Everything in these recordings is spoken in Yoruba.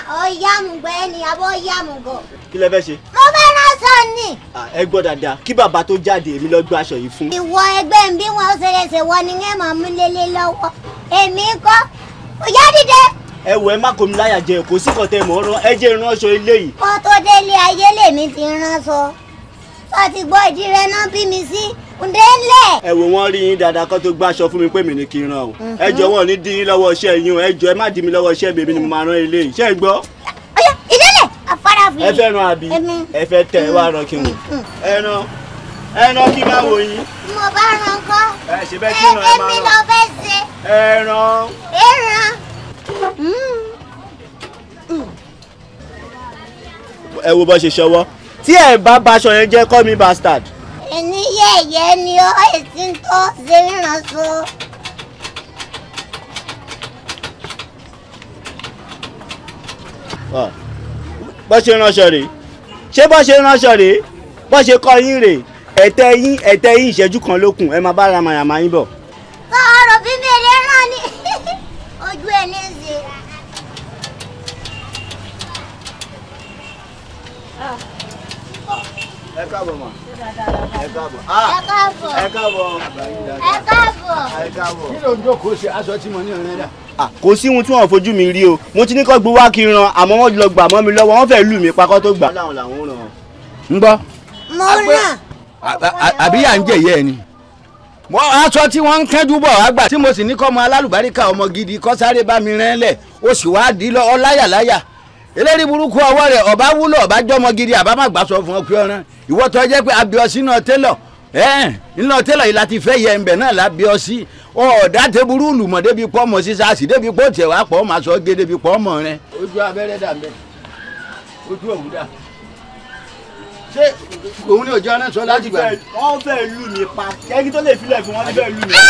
ọ̀yàmùgbẹ́ ni àbọ̀ ọ̀yàmùgọ̀. kí lẹ fẹ́ ṣe. mo fẹ́ ránṣọ ni. Ah, ẹ gbọ́ dáadáa kí bàbá tó jáde èmi lọ gbé aṣọ yìí fún. ìwọ ẹgbẹ́ ń bí wọn ó ṣeré ṣe wọ ni ẹ máa mú lélẹ̀ lọ́wọ́ èmi kọ́ òyà dìde. ẹ wọ ẹ má kó mi láyà jẹ kò sí kọtẹ mọ rán ẹ jẹ ìránṣọ ilé yìí. kó tó délé ayé lèmi ti ránṣọ sọ ti gbọ́ ìdí rẹ náà bí mi sí ǹdẹ́lẹ̀. ẹ wò wọn rí yín dáadáa kó tó gbé aṣọ fún mi pé mi ní kí n rán o. ẹ jọ wọn ò ní dín yín lọ́wọ́ iṣẹ́ yín o ẹ jọ ẹ má dín mi lọ́wọ́ iṣẹ́ bèbí ni mo máa rán ilé yìí ṣé ẹ gbọ́. ọ̀yà ìdílé afárá fi. ẹ fẹ́ ran àbí Èmi. ẹ fẹ́ tẹ ẹ wá ran kí n wò. ẹ ran ẹ ran kí n máa wò yín. mo bá ran kọ́. ẹ ṣe bẹ́ẹ̀ kí n ràn ẹ máa èmi ràn. lọ fẹ́ ṣe ẹ ran. ìran. ẹ wo bó ṣe ṣọwọ́ tí ẹ bá baṣọ yẹn jẹ́ call me bastard. ẹni yẹ̀yẹ́ ni ó èsì ń tó ṣe ránṣọ. Ọ, bó ṣe ránṣọ rèé ṣé bó ṣe ránṣọ rèé bó ṣe kọ́ yín rèé ẹ̀tẹ́ yín ẹ̀tẹ́ yín ìṣẹ́jú kan lókun ẹ máa bá ramayama yín bọ̀. sọ̀rọ̀ bí mi lè rán ni ojú ẹ̀ ní í ṣe. ẹ káàbọ̀ mà ẹ káàbọ̀ ẹ káàbọ̀ ẹ káàbọ̀ ẹ káàbọ̀. ẹ káàbọ̀. kí ló ń jókòó ṣe aṣọ tí mo ní ọ̀rẹ́ dà. Ah, kò sí ohun tí wọn fojú mi rí o mo ti ní kó gbé wá kí n ran àmọ́ wọ́n lọ gbà mọ́ mi lọ́wọ́ wọ́n fẹ́ẹ́ lù mí pakọ́ tó gbà. láwọn làwọn ràn. ń gbọ́ mo ràn. àbí à ń jẹ̀yẹ́ ẹ ni. mo aṣọ tí wọ́n ń kẹ́jú bọ̀ wá gbà tí mo sì ní kọ́ ọmọ alálùbáríkà ọmọ gidi kọ́ sáré bá mi rán lẹ̀ ó sì wá dí lọ ọláyàláyà eléyìí burúkú ọwọ́ rẹ̀ ọba wúlò ọba jọmọ gidi àbá má gbà sọ fún ọ pé ọ̀ràn ìwọ tó jẹ́ pé abiọ́sí náà tẹ́lọ̀ ẹ̀ iná tẹ́lọ̀ yìí láti fẹ́ yẹ ẹ̀ǹbẹ̀ náà lábiọ́sí ọ̀ọ́dà tẹ́burú lùmọ̀ débi pọ́ mọ̀ sísáàsì débi pọ́ tẹ̀ wá pọ́ máa sọ gé débi pọ́ mọ̀ rẹ. ojú abẹ́rẹ́ dà mbẹ́ ojú òwú dà ṣé òun ni òjò ọ̀nà sọ láti gbà. wọ́n fẹ́ẹ́ lù mí pa kẹ́kí tó lè filẹ̀ fún wọn ní fẹ́ẹ́ lù mí.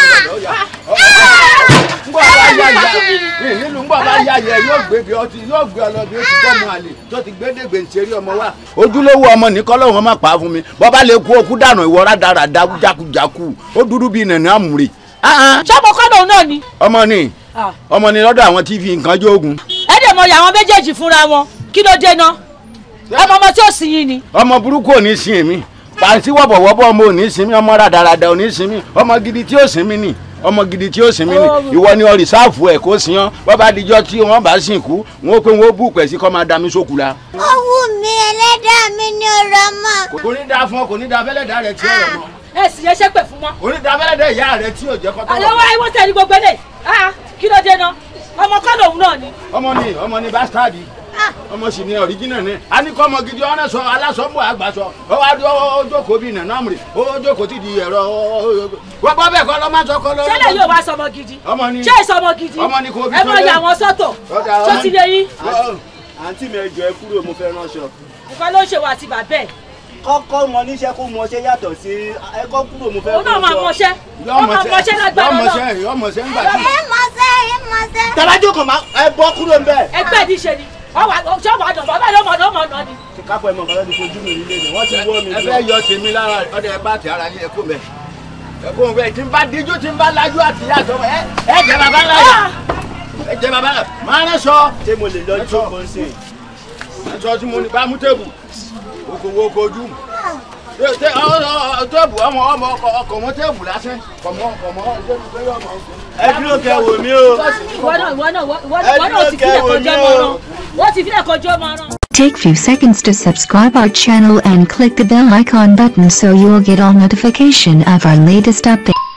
ngbọ́ bá yá yá nílùú ngbọ́ bá yá yẹ yóò gbé bí ọtí yóò gbé ọlọ bí ó ti tọ́ mu àlè tó ti gbé dègbè ntẹ̀rí ọmọ wa. ojúlówó ọmọ nìkan lọ́wọ́ má pa á fún mi bọ́bá lè kú okú dànù ìwọ rádaràda jákujáku ó dúdú bíi nànà àmúre. ṣọ́mọ kọ́ lòun náà ni. ọmọ ni ọmọ ni lọ́dọ̀ àwọn tí fi nǹkan jógun. ẹ dẹ̀ mọ̀ àwọn méjèèjì fúnra wọn kí ló dé náà ọmọ ọmọ tí ó sì yín ni. ọmọ burúkú ò ní sin èmi pàǹtí wọ̀bọ̀wọ̀bọ̀ ọmọ ò ní sin mi ọmọ rádaràda ò ní sin mi ọmọ gidi tí ó sin mi ni ọmọ gidi tí ó sin mi ni ìwọ ni ọ rìsáàfù ẹ kó sin ọ bọ́ bá dijọ́ tí wọ́n bá sìnkú wọn ó pé wọn ó bú pẹ̀ sí kọ́ máa da mi sókù la. ó wù mí ẹlẹ́dàá mi ní ọ̀rọ̀ mọ́. kò ní da fún ọ kò ní da fẹ́lẹ́dà rẹ tí ó rẹ̀ mọ́ ẹ sì yẹ ṣépè fún wọn. kò ní da fẹ́lẹ́dà ìyá rẹ tí ò jẹ́ kọ́tọ́ àlọ́ wa ìwọ tẹ̀lé gbogbo ẹ̀ kí ló dé náà ọmọ kọ́ lòun náà ni. ọmọ ni ọmọ ni bastadi ọmọ sì ni ọ̀ríjínà ni a ní kọ́ ọmọ gidi ọ̀nà sọ alásọ̀bọ̀ àgbàsọ ó wá dé ó jókòó bíi nàná àmúre ó jókòó ti di ẹ̀rọ wọ́n bọ́ bẹ́ẹ̀ kọ́ lọ́ máa sọ kọ́ lọ́. ṣẹlẹ̀ yóò wá sọmọ gidi. ọmọ ni ṣé ìsọmọ gidi. ọmọ ni kò bí ẹ mọ ìyá wọn sọ́tọ̀ tó ti lè yín. àǹtí mi ẹ jọ ẹ kúrò mo fẹ́ ránṣọ. nǹkan ló ń ṣe wà àti bàbá ẹ̀. kọ́kọ́ mọ níṣẹ́ kó mọṣẹ́ yàtọ̀ sí ẹ kọ́ kúrò mo fẹ́ òun náà máa mọṣẹ́ ó máa mọṣẹ́ lágbára náà. yọmọṣẹ́ yọmọṣẹ́ ńgbà tí. ẹ mọ̀ọ́sẹ́ ẹ mọ̀ọ́sẹ́. tàbájò kan máa ẹ bọ́ kúrò ń bẹ̀. ẹgbẹ́ ìdí ṣe ni ọwọ́ ṣọ́ọ̀bù àdàn bàbá yóò mọ̀ ọ́n mọ̀ ọ́n ni. ti kápọ̀ ẹ̀ mọ̀ kọ́lá ti fojú mi nílé ni wọ́n ti wọ́ mi ẹ fẹ́ yọ tèmi lára ọdẹ ẹ bá ti ara ní ẹkọ mẹ ẹkọ mẹ tí n bá díjú tí n bá lajú àti yàtọ̀ ẹ ẹ jẹ bàbá láyà ẹ jẹ bàbá láyà máa rẹ sọ. ṣé mo lè lọ jókòó sí i. aṣọ tí mo ní bá mú tèbù okòwò okojú tèbù ọmọ ọmọ ọkọ mọ tèbù lásán kọmọ kọmọ ẹ dúró kẹ wò mí o. ìwọ náà ìwọ náà ìwọ náà ti fílẹ̀ kọjọ́ mọ́ ọ́n wọ́n ti fílẹ̀ kọjọ́ mọ́ ọ́n. Take few seconds to subscribe our channel and click the bell icon button so you'll get all notification of our latest update.